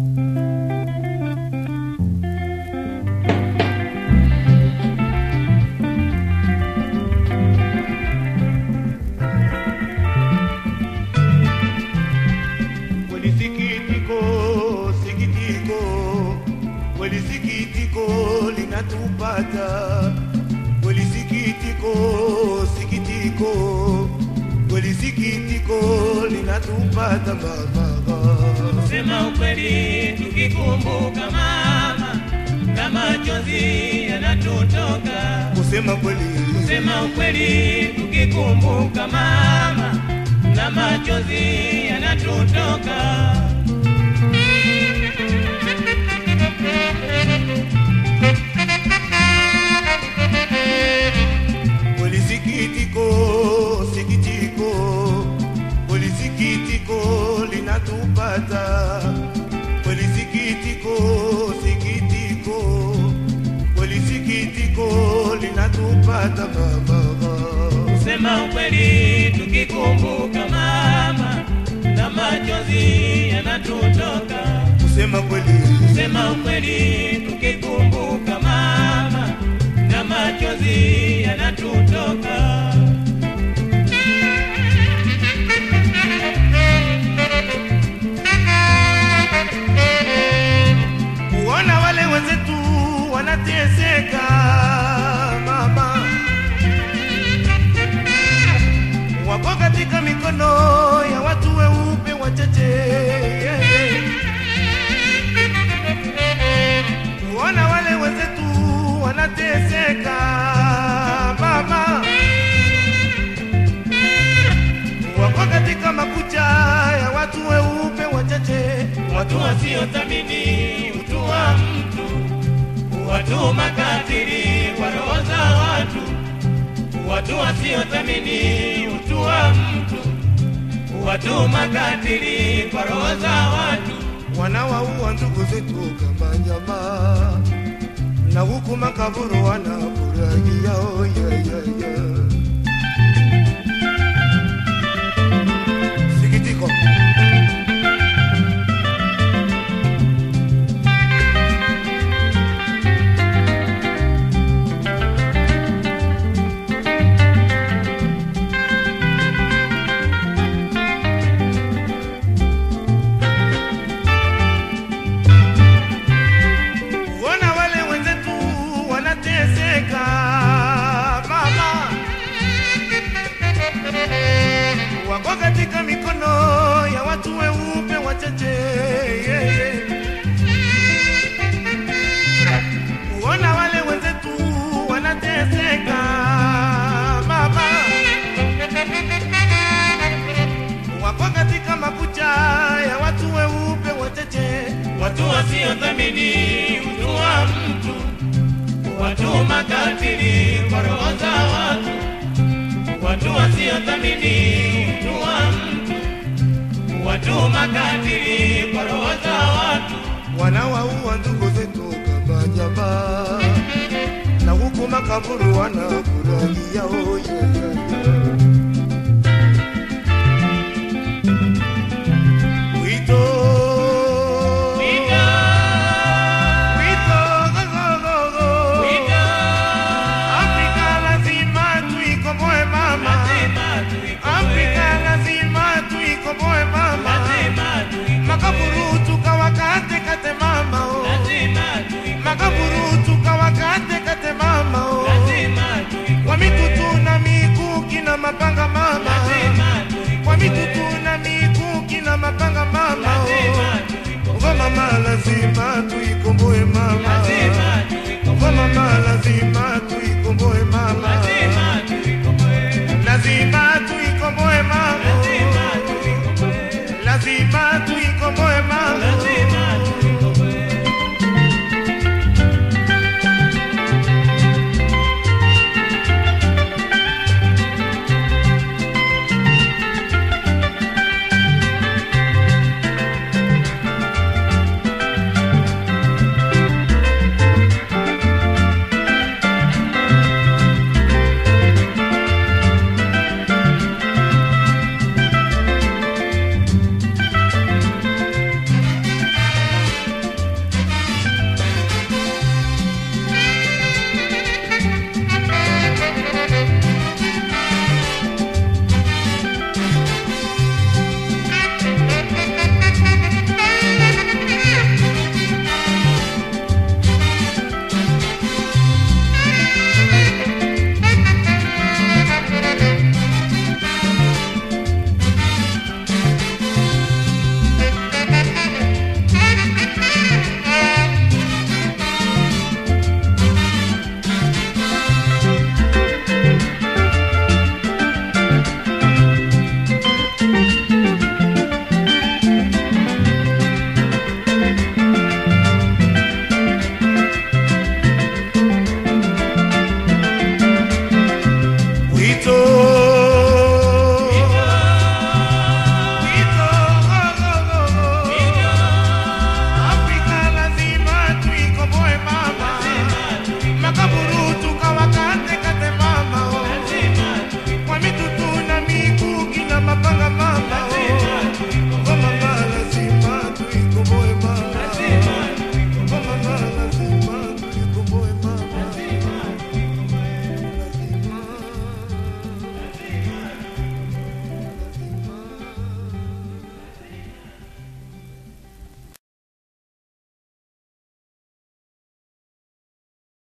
Kweli sikitiko, sikitiko, kweli sikitiko linatupata. Kweli sikitiko, sikitiko, kweli sikitiko linatupata mama. Sema ukweli tukikumbuka mama, na machozi yanatutoka. Kusema kweli, Sema ukweli tukikumbuka mama, na machozi yanatutoka. kweli sikitiko, sikitiko, kweli sikitiko linatupata. Kweli sikitiko, sikitiko, kweli sikitiko linatupata mama. Sema ukweli tukikumbuka mama, na machozi yanatutoka. Kusema kweli, Sema ukweli tukikumbuka mama, na machozi yanatutoka. kuona wale wenzetu wanateseka mama, wako katika mikono ya watu weupe wachache. Kuona wale wenzetu wanateseka mama, wako katika makucha ya watu weupe wachache. Watu wasiothamini utu wa mtu, watu makatili kwa roho za watu, watu wasiothamini utu wa mtu, watu makatili kwa roho za watu. wanawaua ndugu zetu kama nyama, na huku makaburu wanafurahia oh, yeah, yeah, yeah. Sikitiko kuona wale wenzetu wanateseka mama, wako katika mikono ya watu weupe wachache yeah, yeah. kuona wale wenzetu wanateseka mama, wako katika makucha ya watu weupe wachache Watu wasiothamini utu wa mtu, watu makatili kwa roho za watu, watu wasiothamini utu wa mtu, watu makatili kwa roho za watu. wanawaua ndugu zetu kama nyama, na huku makaburu wanafurahia oh, yeah, yeah, yeah. Wito, Wito, wito, go, go, go, go. wito, Afrika lazima tuikomboe mama, lazima tuikomboe, Afrika lazima tuikomboe mama, lazima tuikomboe, makaburu tukawakate kate mama oh. lazima tuikomboe, makaburu tukawakate kate mama oh. lazima tuikomboe, kwa mitutu na mikuki na mapanga mama lazima kwa tuikomboe, mitutu na mikuki na mapanga mama lazima oh. tuikomboe. Ngo mama lazima tui